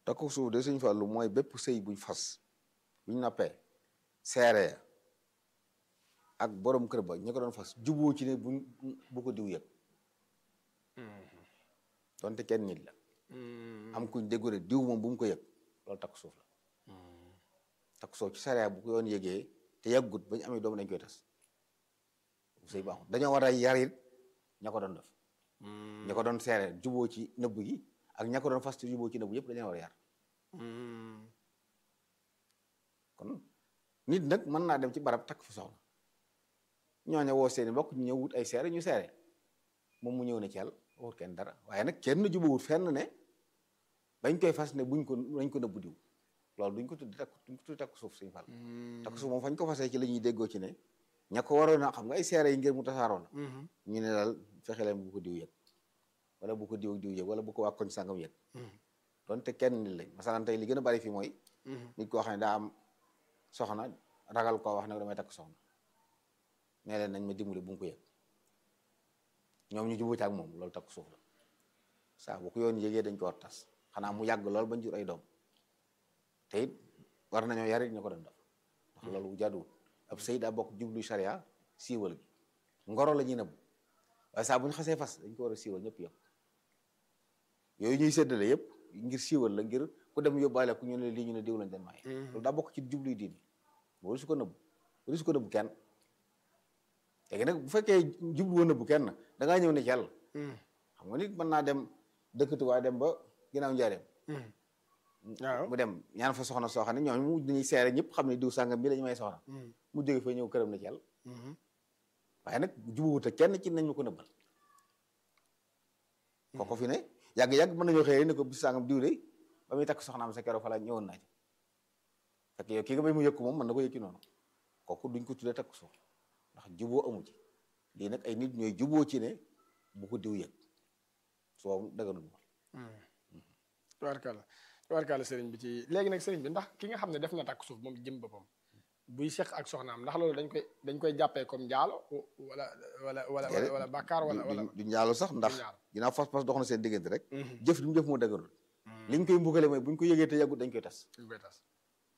takku suuf de suñ fàllu mooy bépp sëy buñ fas buñ nappee seere ak borom kër ba ñi ko doon fas juboo ci ne buñ bu ko diw yëg donte kenn nit la am kuñ déggu ne diw moom bu mu ko yëg loolu takku suuf la takku suuf ci sariya bu ko yoon yëgee te yàggut bañ amee doom dañ koy tas sëy baaxul dañoo war a yarit ña ko doon def ña ko doon seere juboo ci nëbb gi ak ña ko doon fas te juboo ci nëbb yëpp dañoo war a yar kon nit nag mën naa dem ci barab takk fa soxna ñooña woo seeni mbokk ñu ñëw wut ay seere ñu seere moom mu ñëw ne ci yàlla wut kenn dara waaye nag kenn jubawut fenn ne bañ koy fas ne buñ ko nañ ko nëbbu diw loolu duñ ko tuddi takk duñ ko tuddi takk suuf suñu fal takk suuf moom fañ ko fasee ci la ñuy déggoo ci ne ña ko waroon a xam nga ay seere yi ngir mu tasaaroo la ñu ne daal fexe leen bu ko diw yëg wala bu ko diw diw yëg wala bu ko waa koñ sàngam yëg donte kenn nit lañ masalan tey li gën a bari fii mooy nit koo xam ne daa am soxna ragal koo wax nag damay takk soxna nee leen nañ ma dimbali bu mu ko yëg ñoom ñu jubu ci ak moom loolu takk suuf la saa bu ko yoon yëgee dañ ko war tas xanaa mu yàgg lool bañ jur ay doom te it war nañoo yarit ñu ko doon def ndax loolu jaaduwul ab sëy daa bokk jublu charia siiwal gi ngoro la ñuy nëbb waaye saa bu ñu xasee fas dañ ko war a siiwal ñëpp yëpp yooyu ñuy séddale yëpp ngir siiwal la ngir ku dem yóbbaale ku ñu ne lii ñu ne diw lañ den maye loolu daa bokk ci jubluy diini boo su ko nëbb boo su ko nëbb kenn léegi nag bu fekkee jublu woon nëbb kenn da ngaa ñëw ne ci yàlla xam nga nit mën naa dem dëkkatu waaye dem ba ginnaaw njaareem waaw mu dem ñaan fa soxna soo xam ne ñooñu mu dañuy seere ñëpp xam ne diw sàngam bi lañu may soxna mu jóge fa ñëw këram na ci yàlla waaye nag jubuwut ak kenn ci nañ ma ko nëbbal kooku fi ne yàgg-yàgg mën nañoo xëy ne ko bis sàngam diw de ba muy takk soxnaam sa keroog fa la ñëwoon naa ci fekk yow kii nga bay mu yëkku moom mën na ko yëkki noonu kooku duñ ko tuddee takk suuf ndax juboo amu ci lii nag ay nit ñooy juboo ci ne bu ko diw yëg soo daganul moom tubaarkàlla tubaarkàlla sëriñ bi ci léegi nag sëriñ bi ndax ki nga xam ne def na takk suuf moom jëm boppam buy seq ak soxnaam ndax loolu dañ koy dañ koy jàppee comme njaalo wala wala wala wala bàkkaar wala wala du njaalo sax ndax njaalo. ginnaaw fas-fas dox na seen diggante rek jëf li mu jëf moo daganul liñ koy mbugale mooy buñ ko yëgee te yàggut dañ koy tas dañ koy tas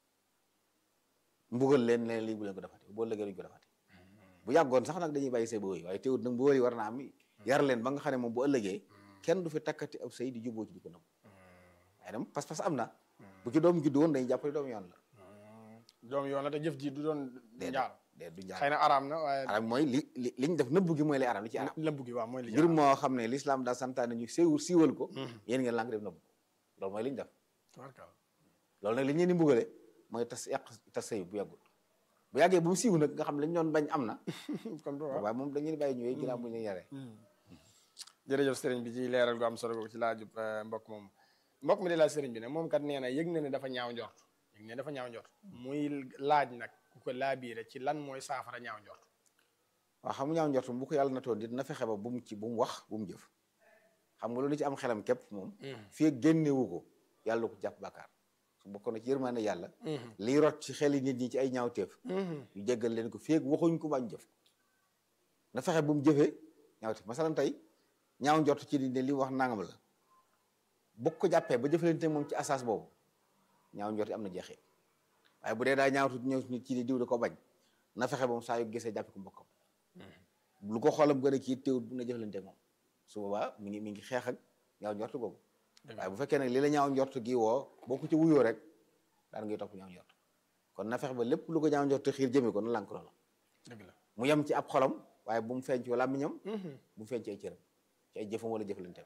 mbugal leen leen lii bu leen ko defati boo lëgee duñ ko defati bu yàggoon sax nag dañuy bàyyi say ba wëy waaye teewut nag bu wëy war naa am yar leen ba nga xam ne moom bu ëllëgee kenn du fi takkati ab sëy di juboo ci di ko nëbb waaye dem pas-pas am na bu ci doom juddu woon dañuy jàppale doom yoon la doom yoon la te jëf ji du doon njaalo déet du xëy njaal na araam na waaye arab mooy li li liñ def nëbb gi mooy li arab li ci arab lëmb gi waaw mooy li mbir moo xam ne l'islam daa santaane ñu séwul siiwal ko yéen ngeen lànk def nëbb loolu mooy li ñu def tubaarkàlla loolu nag li ñu leen di mbugale mooy tas yàq tas sëy bu yàggul bu yàggee bu mu siiw nag nga xam ne li ñu doon bañ am na comme waaw waaye moom dañuy bàyyi ñëwee ginnaaw bu ñu leen yaree jërëjëf sëriñ bi ci leeral gu am solo googu ci laajub eh, mbokk moom mbokk mi di laaj sëriñ bi ne moom kat nee na yëg na ne dafa ñaaw njort yëg ne dafa ñaaw njort muy laaj nag ku ko laabiire ci lan mooy saafara ñaaw njort waaw xam nga ñaaw njort bu ko yàlla na toon dit na fexe ba bu mu ci bu mu wax bu mu jëf xam nga loolu ci am xelam képp moom fii ak génnewu ko yàlla du ko jàpp bàkkaar su bokkoon na ci yërmande yàlla lii rot ci xeli nit ñi ci ay ñaawteef ñu jéggal leen ko fii ak waxuñ ko bañ jëf ko na fexe bu mu jëfee ñaawteef masalan tey ñaaw njort ci di ne li wax nangam la bu ko jàppee ba jëfalante moom ci asas boobu ñaaw njort am na jeexee waaye bu dee daa ñaawtu ñëw nit ci di diw da ko bañ na fexe ba mu saa yu gisee jàppe ko mbokkam lu ko xoolam gën a kii teewul bu na jëfalante moom su boobaa mi ngi mi ngi xeex ak ñaaw njort googu waaye bu fekkee nag li la ñaaw njort gi woo boo ko ci wuyoo rek daan ngay topp ñaaw njort kon na fexe ba lépp lu ko ñaaw njort xiir jëme ko na lànk loola dëgg la mu yem ci ab xolam waaye bu mu feeñ ci làmmiñam bu mu feeñ ci ay cëram ci ay jëfam wala jëflanteem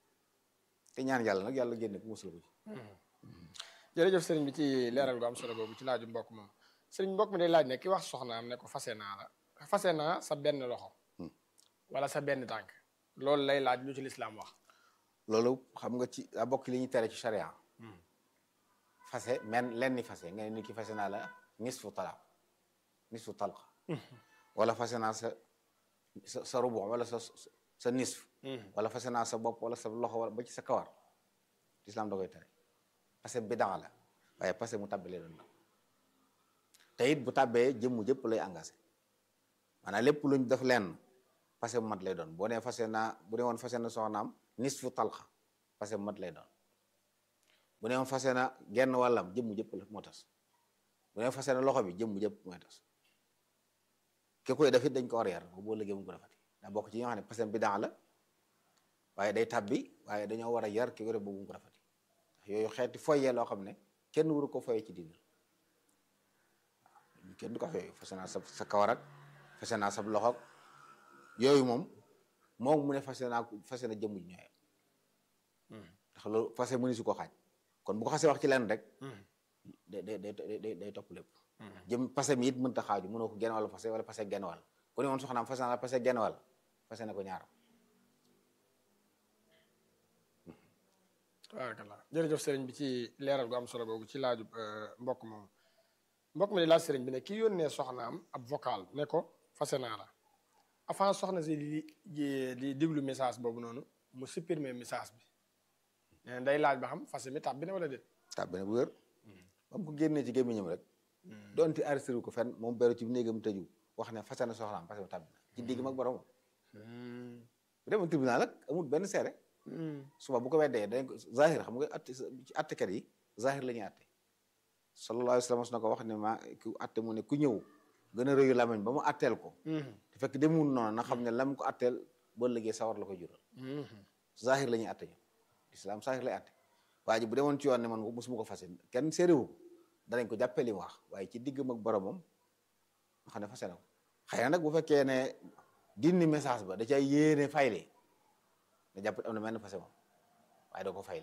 te ñaan yàlla nag yàlla génne ko musal ko ci jërëjëf sëriñ bi ci leeral gu am solo googu ci laaju mbokk moom sëriñ mbokk mi day laaj ne ki wax soxnaam ne ko fase naa la fase naa sa benn loxo wala sa benn tànk loolu lay laaj lu ci lislaam wax loolu xam nga ci a bokk li ñuy tere ci charia fase men len ni fase nga ne nit ki fase naa la nisfu talaq nisfu talq wala fase naa sa sa sa rubu wala sa sa nisf wala fase naa sa bopp wala sa loxo wala ba ci sa kawar lislaam da koy tere parce que bidaa la waaye parce que mu tàbbi lay doon la te it bu tàbbee jëmmu jëpp lay engagé maanaam lépp luñ def lenn parce que bu mat lay doon boo nee fase naa bu dee woon fase na soxnaam nisfu talxa parce que bu mat lay doon bu ne fase na genn wàllam jëmm jëpp la moo tas bu ne fase na loxo bi jëmm jëpp mooy tas ki koy def it dañ ko war a yar boo liggéey mu ko defati daa bokk ci ñoo xam ne pasem bi daa la waaye day tabbi waaye dañoo war a yar ki ko def boobu mu ko defati ndax yooyu xeeti foyee loo xam ne kenn waru ko foyee ci diina waaw kenn du ko foyee fase naa sa sa kawar ak fase naa sa loxo yooyu moom moom mu ne fase naa fase na jëmm ji ñooyee ndax loolu fase mëni su ko xaaj kon bu ko xasee wax ci lenn rek day day day day topp lépp jëm fase mi it mënta xaaju mënoo ko genn wàll fase wala fase genn wàll ku ne woon soxnaam fase naa la fase genn wàll fase na ko ñaar tabaarakallah jërëjëf sëriñ bi ci leeral gu am solo boobu ci laaju mbokk moom mbokk mi di laaj sëriñ bi ne ki yónnee soxnaam ab vocal ne ko fase naa la avant soxna si di di diglu message boobu noonu mu supprimer message bi nee na day laaj ba xam fase mi tàbbi na wala déet tàbbi na bu wér ba mu ko génnee ci gémmiñam rek doonte arrêté ko fenn moom beru ci néegam tëju wax ne fase na soxnaam fase mi tàbbi na ci digg mag borom bu demoon tribunal ak amul benn seere suba bu ko weddee dañ ko zahir xam nga atte ci attekat yi zahir la ñuy atte sallallahu alayhi wa sallam na ko wax ne ma ku atte mu ne ku ñëw gën a rëyu lamañ ba mu atteel ko te fekk demul noonu na xam ne lam ko atteel boo liggéey sawar la ko jural zahir la ñuy atte ñu islam zahir lay atte waa ji bu demoon ci yoon ne man musuma ko fase kenn séeréwu danañ ko jàppee li mu wax waaye ci diggam ak boromam nga xam ne fase na ko xëy na nag bu fekkee ne dindi message ba da cay yéene fayle nga jàpp am na benn fase moom waaye doo ko fayli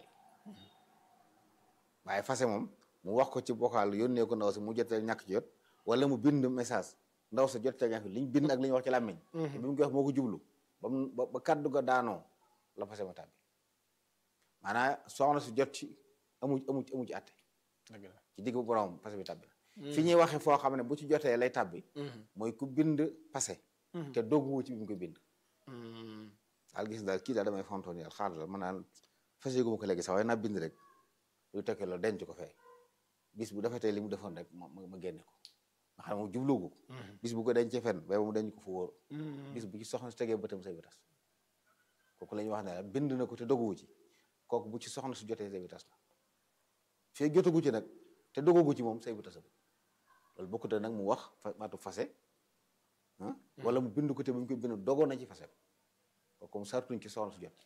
waaye fase moom mu wax ko ci vocal yónnee ko ndaw si mu jotee ñàkk ci jot wala mu bind message ndaw sa jot ca ñàkk liñ bind ak li ñu wax ci làmmiñ bi mu koy wax moo ko jublu ba mu ba kaddu ga daanoo la fase ma tàbbi maanaam soxna si jot ci amu amu amu ci atte ci digg bu borom fase bi tàbbi na fi ñuy waxee foo xam ne bu ci jotee lay tàbbi mooy ku bind passé te dogguwu ci bi mu ko bind daal gis daal kii daal damay fontoon yàlla xaar la man naan fase gu ma ko léegi sax waaye naa bind rek luy tekkee loolu denc ko fee bis bu defetee li mu defoon rek ma ma génne ko nga xam ne moom jublugu ko bis bu ko dencee fenn ba mu denc ko fu wóor bis bu ci soxna si tegee bëtam say bi tas kooku la ñuy wax ne bind na ko te doguwu ci kooku bu ci soxna si jotee say bi tas na fee jotagu ci nag te dogugu ci moom say bi tasagul loolu bokkute nag mu wax maatu fase wala mu bind ko te mu koy bind dogoon na ci fase ko comme sartuñ ci soxna su jot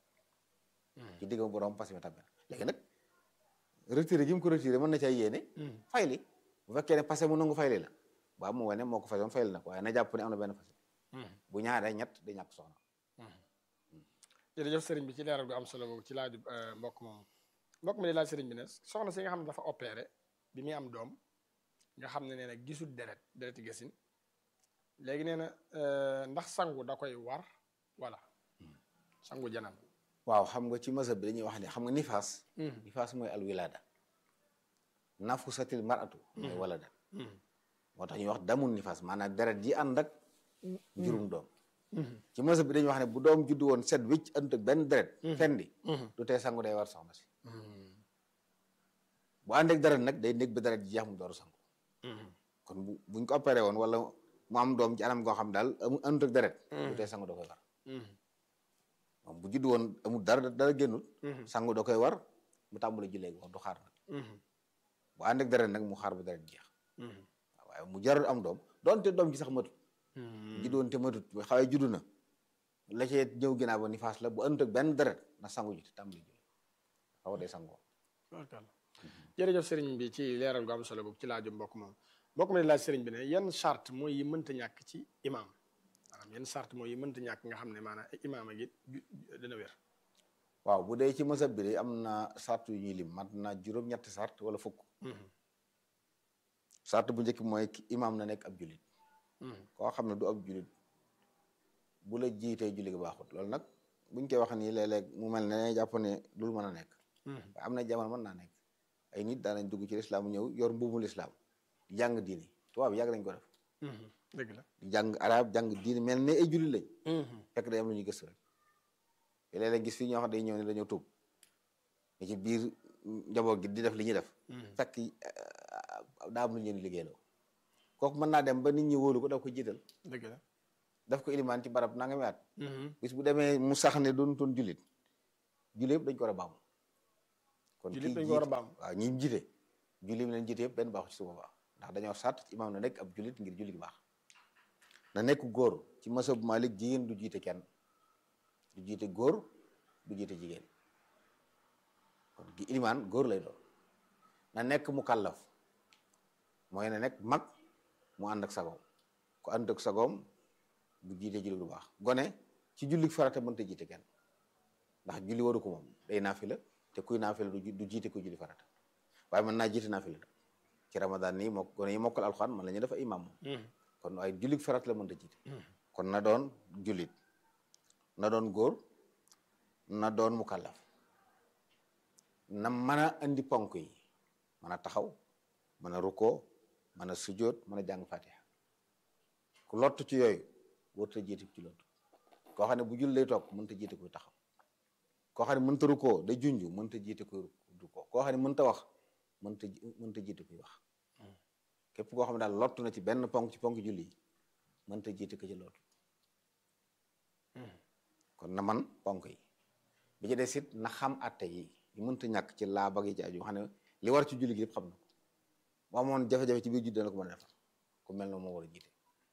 ci diggam borom passé mi tàbbi léegi nag retiré gi mu ko retiré mën na cay yéene fayli bu fekkee ne passé mu nangu fayli la waaw mu wane moo ko fayoon fayli na ko waaye na jàpp ne am na benn passé bu ñaaree ñett di ñàkk soxna jërëjëf sëriñ bi ci leeral gu am solo boobu ci laaju mbokk moom mbokk mi di laaj sëriñ bi ne soxna si nga xam ne dafa opéré bi muy am doom nga xam ne nee na gisul deret dereti gesin léegi nee na ndax sangu da koy war wala sangu janam waaw xam nga ci mazhab bi dañuy wax ne xam nga nifaas nifaas mooy al wilada nafusatil maratu mooy walada moo tax ñuy wax damul nifaas maanaam deret ji ànd ak jurum doom ci mazhab bi dañuy wax ne bu doom juddu woon set wicc ënt ak benn deret fendi du tee sangu day war soxna si bu ànd ak deret nag day nekk ba deret ji jeex mu door sangu kon bu buñ ko opéré woon wala mu am doom ci anam goo xam daal amu ënt ak deret du tee sangu da koy war moom bu juddu woon amul dara dara génnul sangu da koy war mu tàmbali jullee gi wax du xaar nag bu ànd ak deret nag mu xaar ba deret jeex waaye mu jarul am doom doonte doom ci sax matut juddu woon te matut xawee juddu na la cee ñëw ginnaaw ba nifaas la bu ënt ak benn deret na sangu ji te tàmbali julli xaw day sangoo jërëjëf sëriñ bi ci leeral gu am solo boobu ci laaju mbokk moom mbokk mi laaj sëriñ bi ne yan charte mooy yi mënta ñàkk ci imam maanaam yan charte mooy yi mënta ñàkk nga xam ne maanaam imaam ak it dina wér waaw bu dee ci mazhab bi de am na sart yu ñuy lim mat na juróom-ñetti sart wala fukk sart bu njëkk mooy imaam na nekk ab julit koo xam ne du ab julit bu la jiitee julli gi baaxut loolu nag buñ koy wax nii léeg-léeg mu mel ne jàpp ne dul mën a nekk waaye am na jamono mën naa nekk ay nit daanañ dugg ci lislaam ñëw yor mbuumu lislaam di jàng diini tubaab yàgg nañ ko def dëgg la di jàng arab jàng diini mel ne ay jullit lañ fekk day am lu ñuy gëstu rek te léeg-léeg gis fii ñoo xam day ñëw ne dañoo tuub ne ci biir njaboot gi di def li ñuy def fekk daa am lu ñu leen liggéeyloo kooku mën naa dem ba nit ñi wóolu ko daf ko jiital dëgg la daf ko ilimaan ci barab nangami at bis bu demee mu sax ne doon toon jullit jullit yëpp dañ ko war a baamu kon jullit kii dañ ko war a jiite- baam waaw ñi jiite julli mi leen jiite yëpp benn baaxu ci su boobaa ndax dañoo sàtt ci imaam na nekk ab jullit ngir julli gi baax na nekk góor ci masab Malik jigéen du jiite kenn du jiite góor du jiite jigéen kon gi ilimaan góor lay doon na nekk mu kàllaf mooy na nekk mag mu ànd ak sagoom ku ànd ak sagoom du jiite julli du baax gone ci julli farata mënta jiite kenn ndax julli waru ko moom day naafila te kuy naafila du du jiite ko julli farata waaye mën naa jiite naafila nag ci ramadan nii moo gone yi mokkal alxuraan mën la ñu def ay imam moom kon waaye julli farata la mënta jiite kon na doon jullit na doon góor na doon mukallaf na mën a indi ponk yi mën a taxaw mën a rukkoo mën a sujjóot mën a jàng fatiha ku lott ci yooyu warut a jiite ci lott koo xam ne bu jul lay toog mënta jiite kuy taxaw koo xam ne mënta rukkoo day junju mënta jiite kuy rukkoo koo xam ne mënta wax mënta mënta jiite kuy wax képp koo xam ne daal lottu na ci benn ponk ci ponk julli yi mënta jiite ko ci lottu kon na man ponk yi bi ci des it na xam atte yi yi mënta ñàkk ci laab ak yi ci aju xam ne li war ci julli gi yëpp xam na ko bu amoon jafe-jafe ci biir julli dana ko mën a defar ku mel ne moo war a jiite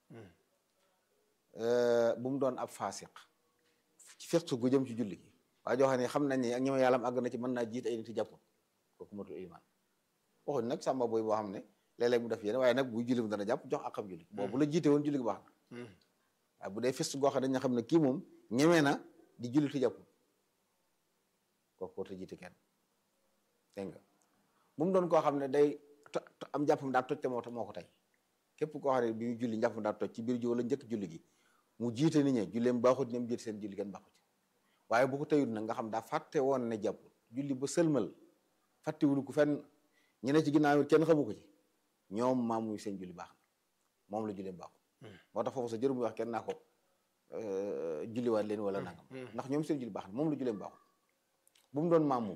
bu mu doon ab faasiq ci fiqh gu jëm ci julli gi waaye joo xam ne xam nañ ne ak ñoom yàlla àgg na ci mën naa jiite ay nit yi jàppul kooku matul iman waxuñ nag sàmba booy boo xam ne léeg-léeg mu def yéen waaye nag buy julli mu dana jàpp jox akam julli boobu bu la jiite woon julli gi baax na waaye bu dee fist goo xam ne dañu xam ne kii moom ñemee na di julli ti jàppul kooku warut a jiite kenn dégg nga bu mu doon koo xam ne day to- to- am jàppam daa toj te moo moo ko tey képp koo xam ne bi muy julli njàppam daa toj ci biir ji wala njëkk julli gi mu jiite nit ñi julleem baaxut ñoom jiite seen julli kenn baaxut ci waaye bu ko teyut nag nga xam daa fàtte woon ne jàppul julli ba sëlmal fàttewul ko fenn ñu ne ci ginnaaw it kenn xamu ko ci ñoom maam muy seen julli baax na moom la julleem baaxut moo tax foofu sa jërë muy wax kenn naa ko julliwaat leen wala nangam ndax ñoom seen julli baax na moom la julleem baaxut bu mu doon maam moom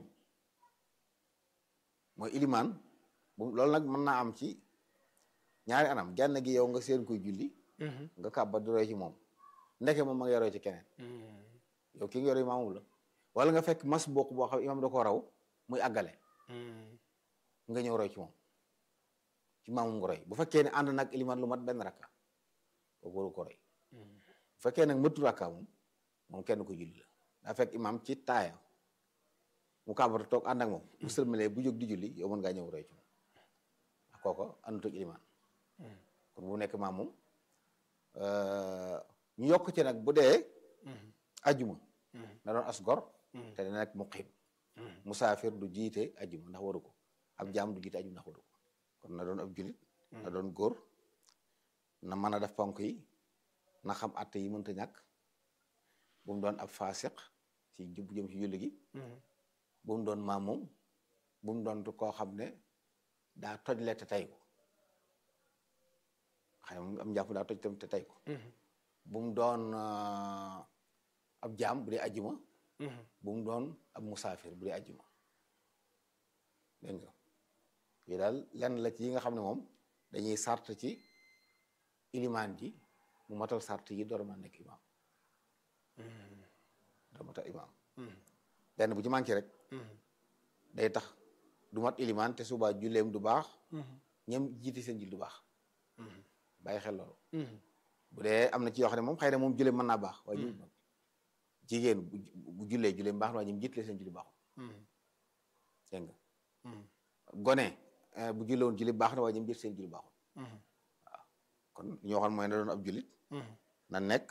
mooy ilimaan bu loolu nag mën naa am ci ñaari anam genn gi yow nga seen koy julli nga kàbba di roy ci moom ndeke moom ma nga roy ci keneen yow ki nga roy maamum la wala nga fekk mas bokk boo xam imam da ko raw muy àggale nga ñëw roy ci moom ci maamum nga roy bu fekkee ne ànd nag ilimaan lu mat benn rakka kooku waru ko roy bu fekkee nag mëtu rakka moom moom kenn ko julli la daa fekk imam ci taaya mu kàbbata toog ànd ak moom bu sëlmalee bu jóg di julli yow mën ngaa ñëw roy ci moom ndax kooko àndut ak ilimaan kon bu nekk maam moom ñu yokk ci nag bu dee ajuma na doon as gor te dana nekk muqim musaafir du jiite ajuma ndax waru ko ab jaam du jiite ajuma ndax waru ko kon na doon ab julit na doon góor na mën a def ponk yi na xam atte yi mënta ñàkk bu mu doon ab faasiq ci jub jëm ci julli gi bu mu doon maam moom bu mu doon koo xam ne daa toj le te tay ko xëy na am njàpp daa toj tam te tay ko bu mu doon ab jaam bu dee ajjuma bu mu doon ab musaafir bu dee ajjuma dégg nga yi daal lenn la ci yi nga xam ne moom dañuy sart ci ilimaan ji mu matal sart yi door ma nekk imaam door matal imaam benn bu ci manqué rek day tax du mat ilimaan te suba julleem du baax ñoom jiite seen jul du baax bàyyi xel loolu bu dee am na ci yoo xam ne moom xëy na moom julleem mën naa baax waaye ñu jigéen bu jullee julleem baax na waaye ñoom jiite seen julli baaxul dégg nga gone bu julle woon julli baax na waaye ñoom jiite seen julli baaxul waaw kon ñoo xam mooy na doon ab jullit na nekk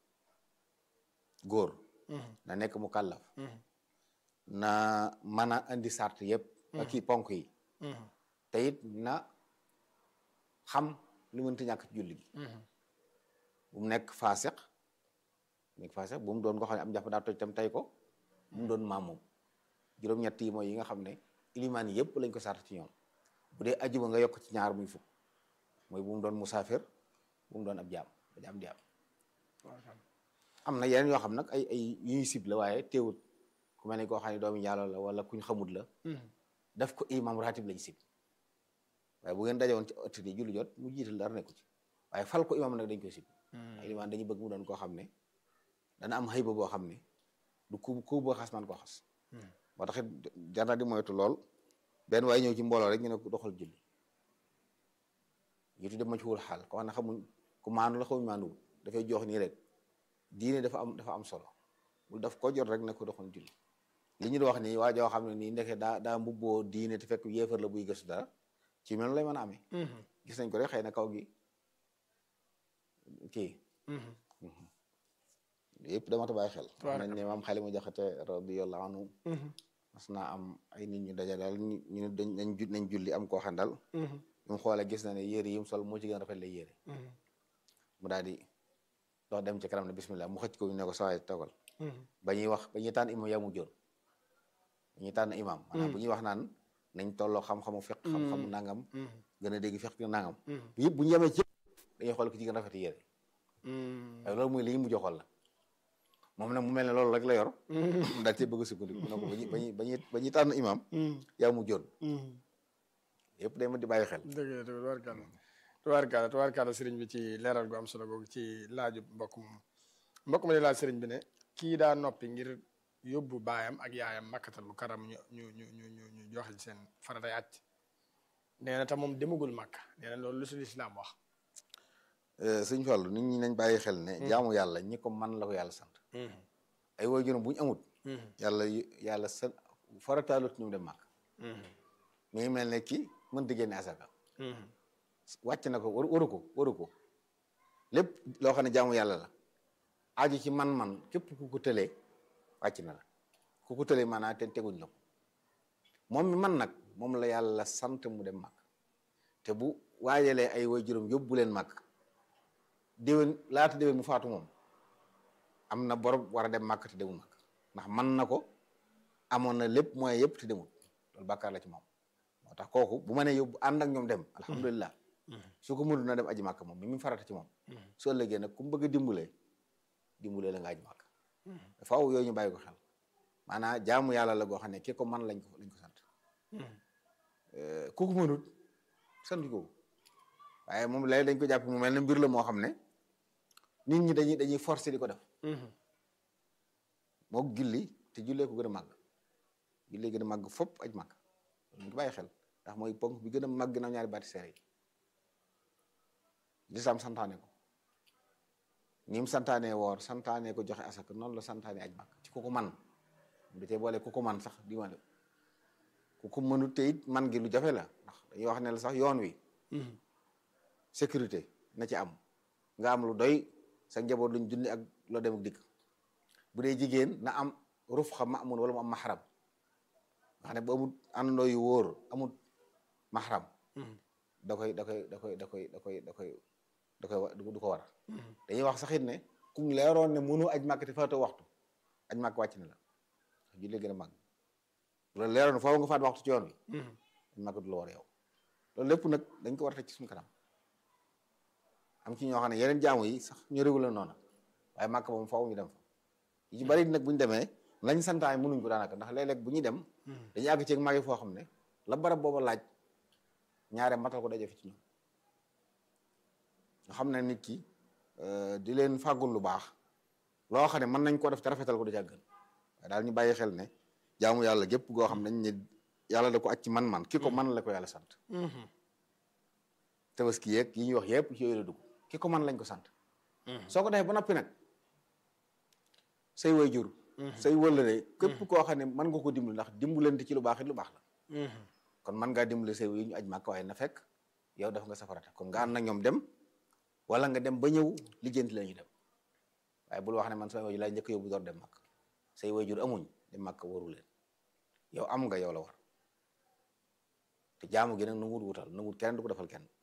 góor na nekk mu kàllaf na mën a indi sart yëpp ak kii ponk yi te it na xam lu mënti ñàkk ci julli gi bu mu nekk faasiq nekk faasiq bu mu doon ko xam ne am jàpp daa toj tam tey ko bu mu doon maam moom juróom-ñett yi mooy yi nga xam ne ilimaan yi yëpp lañ ko sart ci ñoom bu dee ajuma nga yokk ci ñaar muy fukk mooy bu mu doon musaafir bu mu doon ab jaam ba jaam di am am na yeneen yoo xam nag ay ay yu ñuy sib la waaye teewut ku mel ne koo xam ne doomu yàlla la wala kuñ xamut la daf ko imam ratib lañ sib waaye bu ngeen dajewoon ci ëtt di julli jot mu jiital dara nekku ci waaye fal ko imam nag dañ koy sib ilimaan dañuy bëgg mu doon koo xam ne dana am xëyba boo xam ne du ku ku boo xas man koo xas moo tax it jar na di moytu lool benn waaye ñëw ci mbooloo rek ñu ne ko doxal julli ñu tudde ma ci wul xaal ko xam ne xamuñ ku maandu la xamuñ maanduwul dafay jox nii rek diine dafa am dafa am solo bul daf ko jot rek ne ko doxal julli li ñu di wax nii waa joo xam ne nii ndeke daa daa mbubboo diine te fekk yéefar la buy gëstu dara ci mel lay mën a amee gis nañ ko rek xëy na kaw gi kii yëpp dama ta bàyyi xel wax nañ ne maam xale mu jaxate radiyallahu anhu mas naa am ay nit ñu daja daal ñu ñu dañ nañ ju nañ julli am koo xam daal ñu xoolee gis na ne yére yi mu sol moo ci gën a rafet lay yére mu daal di dox dem ci kanam ne bismillah mu xëcc ko ñu ne ko sawaay togal ba ñuy wax ba ñuy tànn imam yaa mu joon ba ñuy tànn imam maanaam bu ñuy wax naan nañ tolloo xam-xamu fiq xam-xamu nangam gën a dégg fiq nangam yëpp bu ñu yemee ci dañuy xool ko ci gën a rafet yére waaye loolu muy li ñu mujj xool la moom nag mu mel ne loolu rek la yor mu daal ci bëgg a sukkandiku mu ne ko bañu bañu bañuy ba ñuy tànn imam yaa mu joon yëpp day ma di bàyyi xel dëgg la tubaarkàlla tubaarkàlla tubaarkàlla sëriñ bi ci leeral gu am solo googu ci laaju mbokk moom mbokk ma di laaj sëriñ bi ne kii daa noppi ngir yóbbu baayam ak yaayam makkatal mu karam ñu ñu ñu ñu ñu ñu joxe seen faratay àcc nee na te moom demagul makka nee na loolu lu si lislaam wax sëñ Fallu nit ñi nañ bàyyi xel ne jaamu yàlla ñi ko man la ko yàlla sant ay waajuram bu ñu amut yàlla yàlla sa farataalut ñu dem màkk mi ngi mel ne kii mën di génne asaka wàcc na ko waru waru ko waru ko lépp loo xam ne jaamu yàlla la aju ci man-man képp ku ko tëlee wàcc na la ku ko tëlee maanaam te teguñ la ko moom mi man nag moom la yàlla sant mu dem màkk te bu waajalee ay waajuram yóbbu leen màkk déwén laata déwén mu faatu moom am na borom war a dem màkk te demul màkk ndax man na ko amoon na lépp mooy yëpp te demul loolu bàkkaar la ci moom moo tax kooku bu ma nee yóbbu ànd ak ñoom dem alhamdulilah su ko mënul na dem aji màkk moom mi mu farata ci moom su ëllëgee nag ku mu bëgg a dimbalee dimbalee la nga aji màkk faaw yooyu ñu bàyyi ko xel maanaam jaamu yàlla la goo xam ne ki ko man lañ ko lañ ko sant ku ko mënut sant ko waaye moom léegi dañ ko jàpp mu mel ne mbir la moo xam ne nit ñi dañuy dañuy forcer di ko def moo julli te jullee ko gën a màgg jullee gën a màgg fopp aj màgg loolu ñu bàyyi xel ndax mooy ponk bi gën a màgg na ñaari baati seere yi lislaam santaane ko ni mu santaane woor santaane ko joxe asaka noonu la santaane aj màgg ci ku ko man da cee boole ku ko man sax di ma ku ko mënut te it man gi lu jafe la ndax dañuy wax ne la sax yoon wi sécurité na ci am nga am lu doy sa njaboot luñ junni ak loo dem ak dikk bu dee jigéen na am ruf xam ma amun wala mu am maxaram nga xam ne bu amul àndandoo yu wóor amul maxaram da koy da koy da koy da koy da koy da koy da koy du ko war dañuy wax saxit ne kum leeroon ne mënu aj màkk te faatoo waxtu aj màkk wàcc na la julli gën a màgg loolu leeroon foofu nga faat waxtu ci yoon wi aj màkk du la war yow loolu lépp nag dañ ko war a teg ci suñu kanam am ci ñoo xam ne yeneen jaamu yi sax ñu régu la noonu waaye màkk moom faaw ñu dem fa yi ci bari nag bu ñu demee lañ santaay mënuñ ko daanaka ndax léeg-léeg bu ñuy dem dañuy àgg ceeg màgg foo xam ne la barab booba laaj ñaare matal ko daje fi ci ñoom nga xam ne nit ki di leen fàggul lu baax loo xam ne mën nañ koo def te rafetal ko du jàggan waaye daal ñu bàyyi xel ne jaamu yàlla gépp goo xam ne dañ ne yàlla da ko acc man-man ki ko man la ko yàlla sant tabaski yeeg yi ñuy wax yëpp ci yooyu la dugg ki ko man lañ ko sant soo ko defee ba noppi nag say way jur say wëllëre képp koo xam ne mën nga ko dimbali ndax dimbalante ci lu baax it lu baax la kon mën ngaa dimbali say way ñu aj màkk waaye na fekk yow def nga safarata kon nga ànd nag ñoom dem wala nga dem ba ñëw lijjanti la ñu dem waaye bul wax ne man sama way laay njëkk yóbbu door dem màkk say way jur amuñ dem màkk waru leen yow am nga yow la war te jaamu gi nag nu wut wutal nu wut kenn du ko defal kenn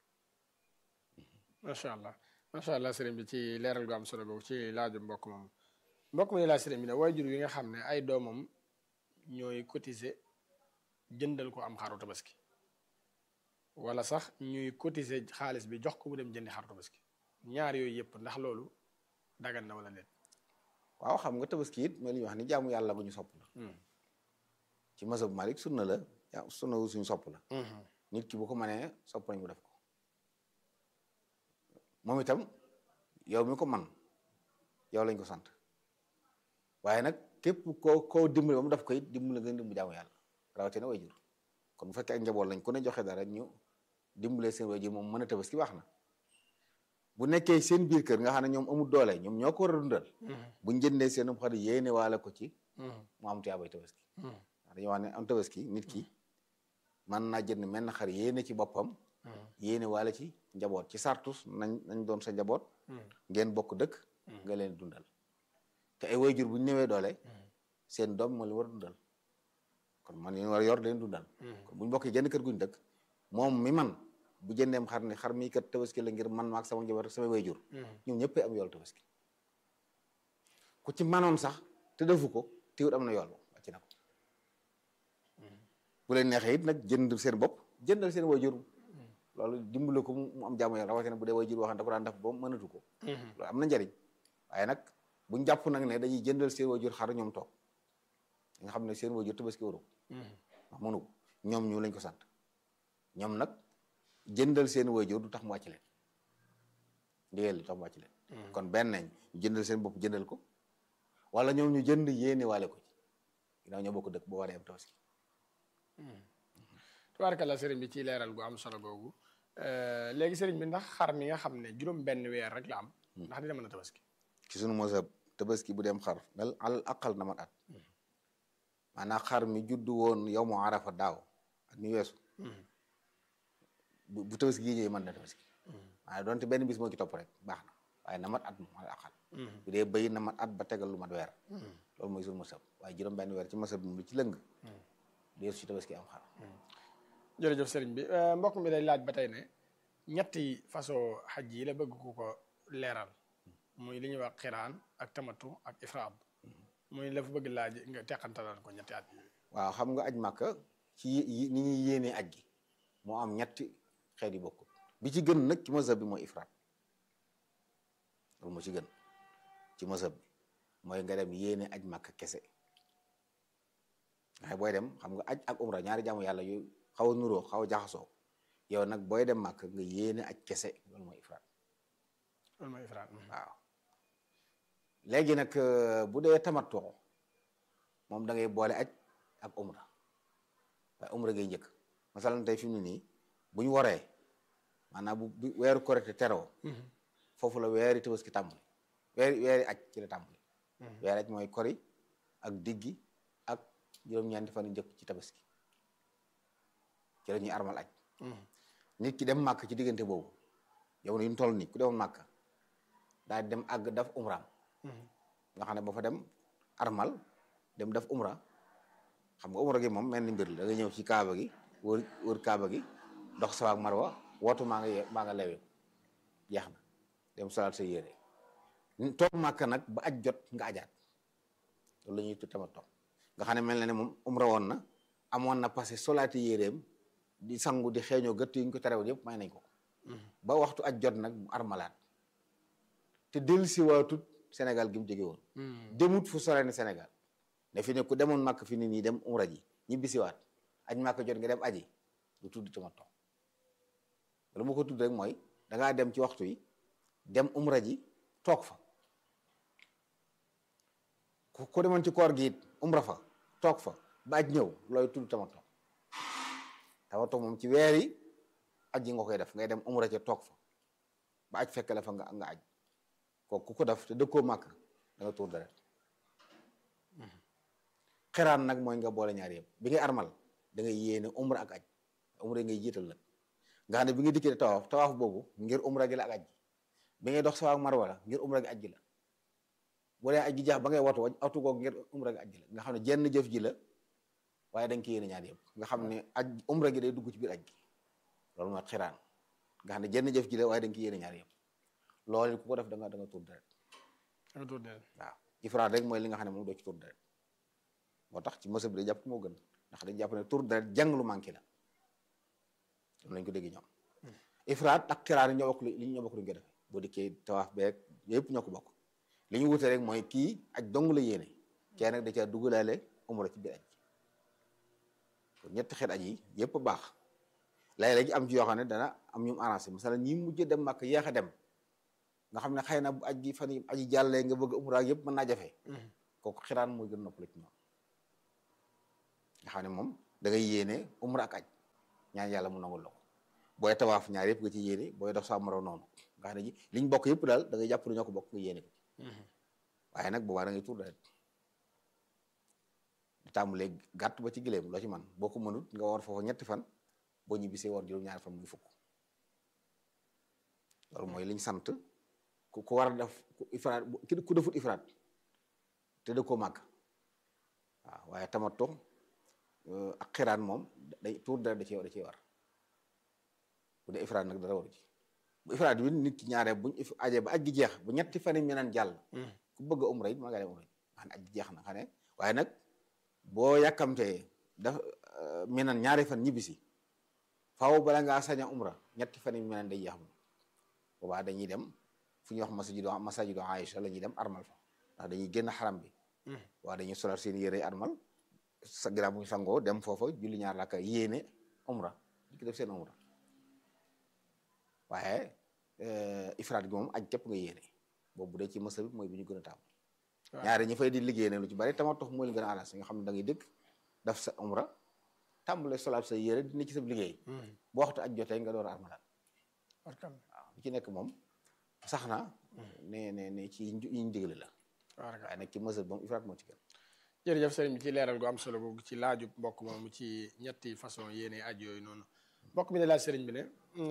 macha allah macha allah sëriñ bi ci leeral gu am solo boobu ci laaju mbokk moom mbokk mi laaj sëriñ bi ne waajur yi nga xam ne ay doomam ñooy cotiser jëndal ko am xaru tabaski wala sax ñuy cotiser xaalis bi jox ko mu dem jëndi xaru tabaski ñaar yooyu yëpp ndax loolu dagan na wala déet. waaw xam nga tabaski it mooy li ñuy wax ni jaamu yàlla bu ñu sopp la ci mazhab Malik sunna la yaa sunna wu suñu sopp la nit ki bu ko mënee sopp nañ mu def ko moom itam yow mi ko man yow lañ ko sant waaye nag képp koo koo dimbali ba mu def ko it dimbali nga dimbu jaamu yàlla rawatina wayjur kon bu fekkee ak njaboot lañ ku ne joxe dara ñu dimbalee seen wayjur moom mën a tabaski baax na bu nekkee seen biir kër nga xam ne ñoom amul doole ñoom ñoo ko war a dundal buñ jëndee seen um xar yéene waale ko ci mu am tuyaabay tabaski ndax dañuy wax ne am tabaski nit ki mën naa jënd menn xar yéene ci boppam yéene waale ci njaboot ci sartus nañ nañ doon sa njaboot ngeen bokk dëkk nga leen dundal te ay wayjur bu ñu néewee doole seen doom moo leen war a dundal kon man yéen war a yor leen dundal kon bu ñu bokkee genn kër guñ dëkk moom mi man bu jëndeem xar ni xar mi kat tabaski la ngir man maak sama njaboot sama wayjur ñoom ñëppee am yool tabaski ku ci manoon sax te defu ko tiwut am na yool wàcc na ko bu leen neexee it nag jënd seen bopp jëndal seen wayjur loolu dimbale ko mu am jaamu yàlla rawatina bu dee wayjur waxan da ko daan def ba mënatu ko loolu am na njariñ waaye nag buñ jàpp nag ne dañuy jëndal seen wayjur xar ñoom toog nga xam ne seen wayjur tabaski waru wax mënu ko ñoom ñu lañ ko sant ñoom nag jëndal seen wayjur du tax mu wàcc leen ndigal du tax mu wàcc leen kon benn nañ jëndal seen bopp jëndal ko wala ñoom ñu jënd yéene waale ko ci ginnaaw ñoo bokk dëkk boo waree am tabaski tubaarkalla sëriñ bi ci leeral gu am solo googu léegi sëriñ bi ndax xar mi nga xam ne juróom benn weer rek la am ndax dina mën a tabaski ci sunu mosab tabaski bu dem xar dal al aqal na mat at maanaam xar mi juddu woon yow mu arafa daaw at mi weesu bu tabaski gi ñëwee mën na tabaski waaye doonte benn bis moo ci topp rek baax na waaye na mat at moom al aqal bu dee bëy na mat at ba tegal lu mat weer loolu mooy sunu mosab waaye juróom benn weer ci mosab bi lu ci lëng deesu ci tabaski am xar jërëjëf sëriñ bi mbokk mi day laaj ba tey ne ñetti façon xaj yi la bëgg ku ko leeral muy li ñuy wax xiraan ak tamatu ak ifraad muy la fa bëgg laaj nga teqantalal ko ñetti at yi waaw xam nga aj màkka ci ni ñuy yéenee aj gi moo am ñetti xeet yu bokkul bi ci gën nag ci mazhab bi mooy ifraad loolu moo ci gën ci mazhab bi mooy nga dem yéene aj màkka kese waaye booy dem xam nga aj ak umra ñaari jaamu yàlla yu xaw a nuroo xaw a jaxasoo yow nag booy dem màkk nga yéene aj kese loolu mooy ifraat loolu mooy ifraat waaw léegi nag bu dee tamattu moom da ngay boole aj ak umra waaye umra ngay njëkk masalan tey fi mu ne nii bu ñu waree maanaam bu weeru korite teroo foofu la weeri tabaski tàmbali weeri weeri aj ci la tàmbali weeri aj mooy kori ak diggi ak juróom-ñeenti fan njëkk ci tabaski ci la ñuy armal aj nit ki dem màkk ci diggante boobu yow yu ñu toll nii ku demoon màkk daal dem àgg daf umraam nga xam ne ba fa dem armal dem def umra xam nga umra gi moom mel ni mbir la da nga ñëw ci kaaba gi wër wër kaaba gi dox sawaak marwa wootu maa nga ye maa nga lewe jeex na dem salaat sa yére toog màkk nag ba aj jot nga ajaat loolu la ñuy tudd tamit toog nga xam ne mel na ne moom umra woon na amoon na passé solaati yéreem di sangu di xeeñoo gëtt yi ñu ko terewoon yëpp may nañ ko ba waxtu aj jot nag mu armalaat te dellu si waatut Sénégal gi mu jóge woon demut fu sore ne Sénégal ne fi ne ku demoon màkk fi ni nii dem umra ji ñibbi si waat aj màkk jot nga dem aji lu tudd tamattu lu ma ko tudd rek mooy dangaa dem ci waxtu yi dem umra ji toog fa ku demoon ci koor gi it umra fa toog fa ba aj ñëw looy tudd tamattu tamattu moom ci weer yi aj yi nga koy def ngay dem umra ca toog fa ba aj fekk la fa nga nga aj kooku ku ko def te dëkkoo màkk da nga tuur deret xeraan nag mooy nga boole ñaar yëpp bi ngay armal da ngay yéene umra ak aj umra ngay jiital nag nga xam ne bi nga dikkee tawaaf tawaaf boobu ngir umra gi la ak aj gi bi ngay dox sawaak marwa la ngir umra gi aj gi la bu dee aj gi jaax ba ngay watu watu googu ngir umra gi aj gi la nga xam ne jenn jëf ji la waaye da nga koy yéene ñaar yëpp nga xam ne aj umra gi day dugg ci biir aj gi loolu mooy xiraan nga xam ne jenn jëf ji la waaye da nga koy yéene ñaar yëpp loolu ku ko def da nga da nga tuur deret da nga tuur deret waaw ifraat rek mooy li nga xam ne moom doo ci tuur deret moo tax ci mësa bi day jàpp moo gën ndax dañ jàpp ne tuur deret jàng lu manqué la loolu lañ ko dégg ñoom ifraat ak xiraan yi ñoo bokk li ñoo bokk luñ ko defee boo dikkee tawaaf beeg yëpp ñoo ko bokk li ñu wute rek mooy kii aj dong la yéene kee nag da caa dugalaale umra ci biir aj kon ñetti xeet aj yi yëpp baax léeg-léeg am ci yoo xam ne dana am ñu arrangé masala ñi mujj dem màkk yéex a dem nga xam ne xëy na bu aj gi fan yi aji jàllee nga bëgg umra yëpp mën naa jafe kooku xiraan mooy gën noppale ci ñoom nga xam ne moom da ngay yéene umra ak aj ñaan yàlla mu nangul la ko booy tawaaf ñaar yëpp nga ci yéene booy dox sa maro noonu nga xam ne ji liñ bokk yëpp daal da ngay jàpp ne ñoo ko bokk nga yéene ko ci waaye nag boobaa da ngay tuur deret di tàmbalee gàtt ba ci gileem loo ci man boo ko mënut nga war foofu ñetti fan boo ñibbisee war juróom-ñaari fan muy fukk loolu mooy liñ sant ku ku war a def ku ifraat ku defut ifraat te da koo màgg waaw waaye tamattu ak xiraan moom day tuur deret da cee da cee war bu dee ifraat nag dara waru ci bu ifraat bi nit ki ñaare buñ ajee ba aj gi jeex bu ñetti fan yi ñu naan jàll ku bëgg a umra it maa ngi dem umra xam ne aj gi jeex na xam ne waaye nag boo yàkkamtee daf minan ñaari fan ñibbisi faaw bala ngaa sañ a umra ñetti fan yi minan day jeex moom boobaa dañuy dem fu ñuy wax masajidu masajidu Aïcha la ñuy dem armal fa ndax dañuy génn xaram bi waaw dañuy solal seen yére armal sa ginnaaw bu ñu sangoo dem foofa julli ñaar laaka yéene umra di ko def seen umra waaye ifraat gi moom aj képp nga yéene boobu dee ci masa bi mooy bi ñu gën a taamu ñaari ñi fay di liggéey ne lu ci bari tamattu mooy li gën a alas nga xam ne da ngay dëkk daf sa umra tàmbale solal sa yére dina ci sa liggéey boo waxtu aj jotee nga door a armalal waaw li ci nekk moom sax na ne ne ne ci yiñ digle la waaye nag ci mesure moom ifraat moo ci gën jërëjëf sëriñ bi ci leeral gu am solo googu ci laaju mbokk moomu ci ñetti façon yéene aj yooyu noonu mbokk mi ne laaj sëriñ bi ne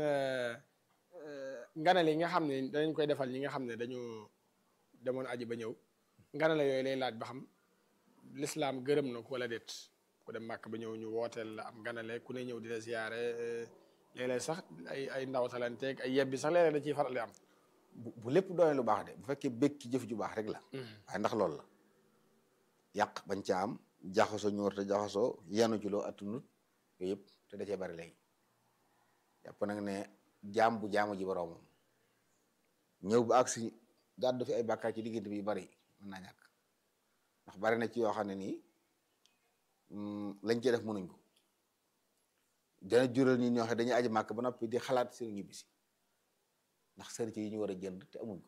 nganale yi nga xam ne danañ koy defal ñi nga xam ne dañu demoon aji ba ñëw nganale yooyu lay laaj ba xam lislaam gërëm na ko wala déet ku dem màkk ba ñëw ñu wooteel la am nganale ku ne ñëw di la ziyaare léeg-léeg sax ay ay ndawtalanteeg ay yebbi sax léeg-léeg da ciy faral di am bu lépp doone lu baax de bu fekkee békki jëf ju baax rek la waaye ndax loolu la yàq bañ ca am jaxasoo ñu war te jaxasoo yanu ci loo attunut yooyu yëpp te da cee bari léegi jàpp nag ne jaam bu jaamu ji boroomam ñëw ba agsi gàddu fi ay bàkkaar ci diggante bi yu bari mën naa ñàkk ndax bari na ci yoo xam ne nii lañ cee def mënuñ ko dana jural ñi ñoo xam dañuy aji màkk ba noppi di xalaat seen ñibbisi ndax sërite yi ñu war a jënd te amuñ ko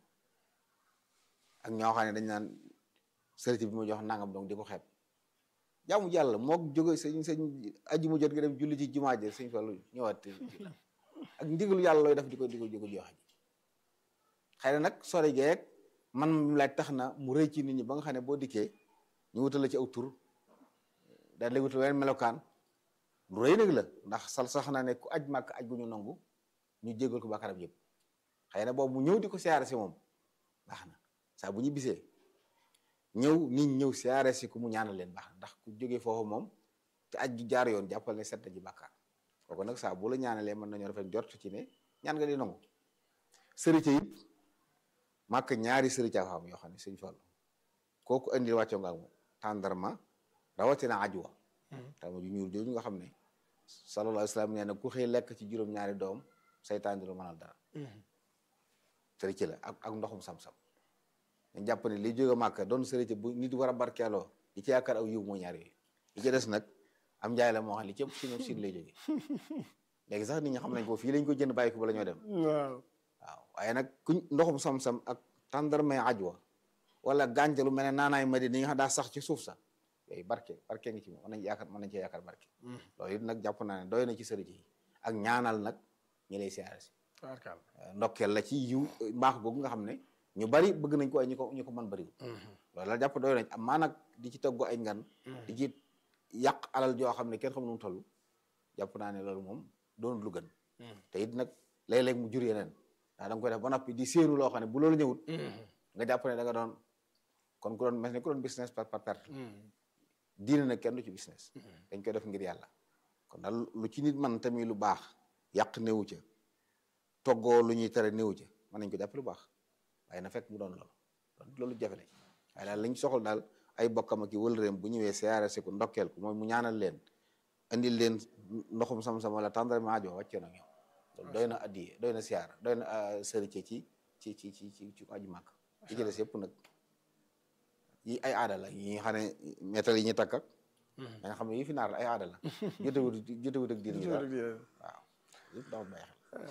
ak ñoo xam ne dañ naan sërite bi ma jox nangam donc di ko xeeb jaamu yàlla moog jóge sëñ sëñ aji mu jot nga dem julli ci jumaa ji sëñ Fallu ñëwaat ak ndigalu yàlla looy def di ko di ko di ko joxe ji xëy na nag sore geeg man mi laaj tax na mu rëy ci nit ñi ba nga xam ne boo dikkee ñu wutal la ci aw tur daal lay wutal wenn melokaan lu rëy nag la ndax sal sax na ne ku aj màkk aj gu ñu nangu ñu jégal ko bàkkaaram yëpp xëy na boobu mu ñëw di ko siyaare si moom baax na saa bu ñu bisee ñëw nit ñëw siyaare si ku mu ñaanal leen baax na ndax ku jógee foofu moom te aj gi jaar yoon jàppal ne set na ji bàkkaar kooku nag saa bu la ñaanalee mën nañoo rafet jort ci ne ñaan nga di nangu sërite it màkk ñaari sërite fa am yoo xam ne sëñ Fallu kooku andi wàccoo nga ak moom tàndarma rawatina ajwa tama ju ñuul jooju nga xam ne sallallahu alayhi wa sallam nee na ku xëy lekk ci juróom-ñaari doom saytaan di lu mënal dara sërite la ak ak ndoxum sam-sam dañ jàpp ne li jóge màkk doon sërite bu nit war a barkeeloo li ci yaakaar aw yiw moo ñaar yooyu li ci des nag am njaay la moo xam li ci ëpp si ñoom siin lay jóge léegi sax nit ñi xam nañ ko fii lañ ko jënd bàyyi ko bala ñoo dem waaw waaw waaye nag kuñ ndoxum sam-sam ak tàndarmay ajwa wala gàncax lu mel ne naanaay madi ni nga xam daa sax ci suuf sa yooyu barke barke ngi ci moom mën nañ yaakaar mën nañ cee yaakaar barke loolu it nag jàpp naa ne doy na ci sërite yi ak ñaanal nag ñi lay siyaare si ndokkeel la ci yiw mbaax googu nga xam ne ñu bari bëgg nañ ko ay ñu ko ñu ko mën bariwul loolu la jàpp doy nañ am maa nag di ci togg ay ngan di ci yàq alal joo xam ne kenn xam nu mu toll jàpp naa ne loolu moom doonul lu gën te it nag léeg-léeg mu jur yeneen ndax da nga koy def ba noppi di séenu loo xam ne bu loolu ñëwut nga jàpp ne da nga doon kon ku doon mel ne ku doon business par par perte diine nag kenn du ci business dañ koy def ngir yàlla kon daal lu ci nit man tamit lu baax yàq néewu ca toggoo lu ñuy tere néewu ca mën nañ ko jàpp lu baax waaye na fekk mu doon loolu loolu jafe nañ waaye daal lañ soxla daal ay bokkam ak i wëlëreem bu ñëwee siyaare si ko ndokkeel ko mooy mu ñaanal leen andil leen ndoxum sam-sam wala tàndarma aajo wàccee na ñoom loolu doy na addiye doy na siyaar doy na sërite ci ci ci ci ci ci aju màkk yi ci des yëpp nag yi ay aada la yi nga xam ne métal yi ñu takk ak da nga xam ne yi fi naar la ay aada la jotewut jotewut ak diine dara waaw yëpp dafa bàyyi xel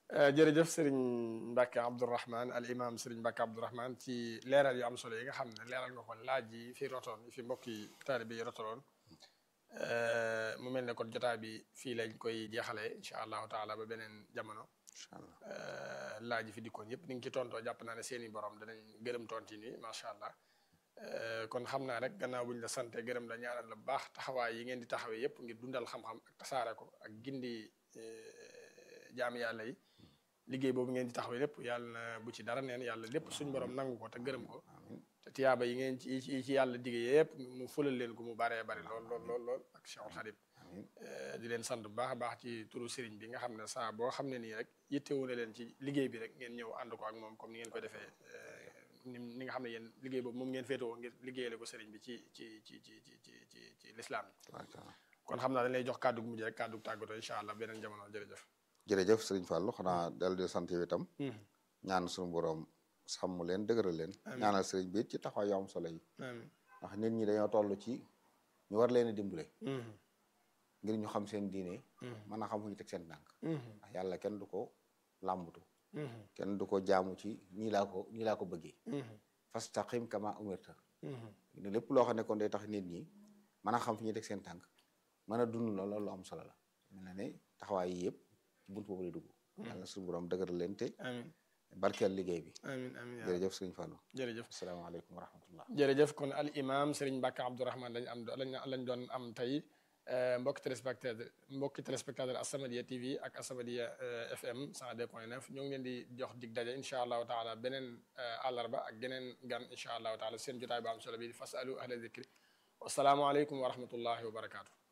jërëjëf sëriñ Mbacke Abdourahman al imam sëriñ Mbacke Abdourahman ci leeral yu am solo yi nga xam ne leeral nga ko laaj yi fi rotoon fi mbokki taalibe yi rotoloon mu mel ne kon jotaay bi fii lañ koy jeexalee incha allahu taala ba beneen jamono incha allah laaj yi fi dikkoon yëpp ni ngi ci tontoo jàpp naa ne seen i borom danañ gërëm tonti ni macha allah kon xam naa rek gannaaw buñ la sante gërëm la ñaanal la bu baax taxawaay yi ngeen di taxawee yëpp ngir dundal xam-xam ak tasaare ko ak gindi jaami yàlla yi liggéey boobu ngeen di taxawee lépp yàlla na bu ci dara neen yàlla lépp suñ borom nangu ko te gërëm ko te tiyaaba yi ngeen ci yi ci yàlla digge yëpp mu fulal leen ko mu baree bari lool lool lool lool ak Cheikhul Khadim di leen sant bu baax a baax ci turu sëriñ bi nga xam ne saa boo xam ne nii rek yittewu na leen ci liggéey bi rek ngeen ñëw ànd ko ak moom comme ni ngeen ko defee ni ni nga xam ne yéen liggéey boobu moom ngeen féetewoo ngir liggéeyale ko sëriñ bi ci ci ci ci ci ci ci ci lislaam kon xam naa dañ lay jox kàddu gu mujj rek kàddu tàggatoo incha allah beneen jamono jërëjëf jërëjëf sëriñ Fallou xanaa dal di sant yow itam ñaan suñu borom sàmm leen dëgëral leen ñaanal sëriñ bi ci taxawaay yu am solo yi ndax nit ñi dañoo toll ci ñu war leen a dimbale ngir ñu xam seen diine mën a xam fu ñu teg seen tànk ndax yàlla kenn du ko làmbatu kenn du ko jaamu ci nii laa ko nii laa ko bëggee fastaqim kama umirta ne lépp loo xam ne kon day tax nit ñi mën a xam fi ñuy teg seen tànk mën a dund loolu lu am solo la mel na ne taxawaay yi yëpp ci bunt boobu lay dugg yàlla suñu borom dëgëral leen te amiin barkeel liggéey bi amiin amiin jërëjëf sëriñ Fallou jërëjëf asalaamaaleykum wa rahmatullah jërëjëf kon al imam Serigne Mbacke Abdourahman lañ am lañ lañ doon am tey mbokki téléspectateur mbokki téléspectateur As-Samadiyya TV ak As-Samadiyya FM 102.9 ñoo ngi leen di jox dig daje incha allahu taala beneen àllarba ak geneen gan incha allahu taala seen jotaay bu am solo bi fasalu ahla zikri wasalaamualeykum wa rahmatullahi wa barakaatu.